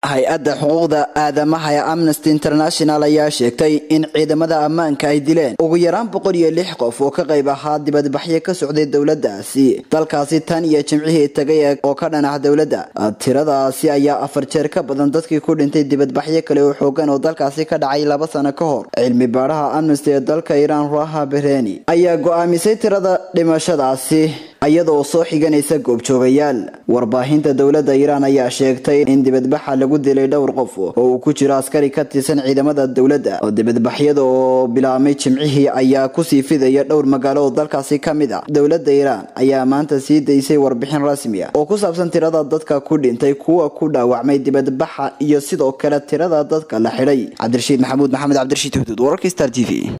hay-adda xuquuqda aadamaha ee amnesty international ayaa sheegtay in ciidamada ammaanka ay dileen ugu yaraan boqol iyo lix qof oo ka qayb ahaa dibadbaxyo ka socday dowladaasi dalkaasi tan iyo jimcihii tagay oo ka dhanac dowladda tiradaasi ayaa afar jeer ka badan dadkii ku dhintay dibadbaxyo kale oo xoogan oo dalkaasi ka dhacay laba sano ka hor cilmi baadhaha amnesty ee dalka iiraan ruaha bereni ayaa go-aamisay tirada dhimashadaasi iyadoo soo xiganaysa goobjoogayaal warbaahinta dowladda iiraan ayaa sheegtay in dibadbaxa lagu dilay dhowr qof oo uu ku jiro askari ka tirsan ciidamada dowladda oo dibadbaxyada oo bilaabmay jimcihii ayaa kusii fidaya dhowr magaalo oo dalkaasi ka mid ah dowladda iiraan ayaa maanta sii daysay warbixin rasmi ah oo ku saabsan tirada dadka ku dhintay kuwa ku dhaawacmay dibadbaxa iyo sidoo kale tirada dadka la xidhay cabdirashiid maxamuud maxamed cabdirashiid huduud wararka star t v